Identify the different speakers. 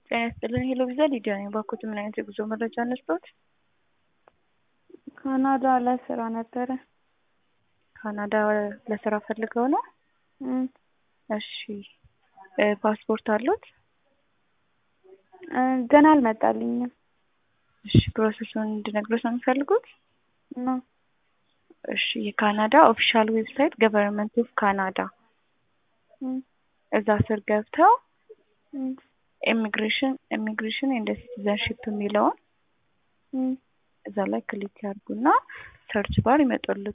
Speaker 1: ጤና ይስጥልን ሄሎ ቪዛ ሊዲያ ነኝ። ባኮት ምን አይነት የጉዞ መረጃ እንስጦት?
Speaker 2: ካናዳ ለስራ ነበረ።
Speaker 1: ካናዳ ለስራ ፈልገው ነው?
Speaker 2: እም፣
Speaker 1: እሺ እ ፓስፖርት አሉት?
Speaker 2: እ ገና አልመጣልኝም
Speaker 1: እሺ ፕሮሰሱን እንድነግሮት ነው የሚፈልጉት?
Speaker 2: ነው።
Speaker 1: እሺ የካናዳ ኦፊሻል ዌብሳይት ገቨርንመንት ኦፍ ካናዳ
Speaker 2: እም፣
Speaker 1: እዛ ስር ገብተው
Speaker 2: እም፣
Speaker 1: ኢሚግሬሽን ኢሚግሬሽን ኤንድ ሲቲዘንሺፕ የሚለውን
Speaker 2: እም፣
Speaker 1: እዛ ላይ ክሊክ ያድርጉና ሰርች ባር ይመጣሉ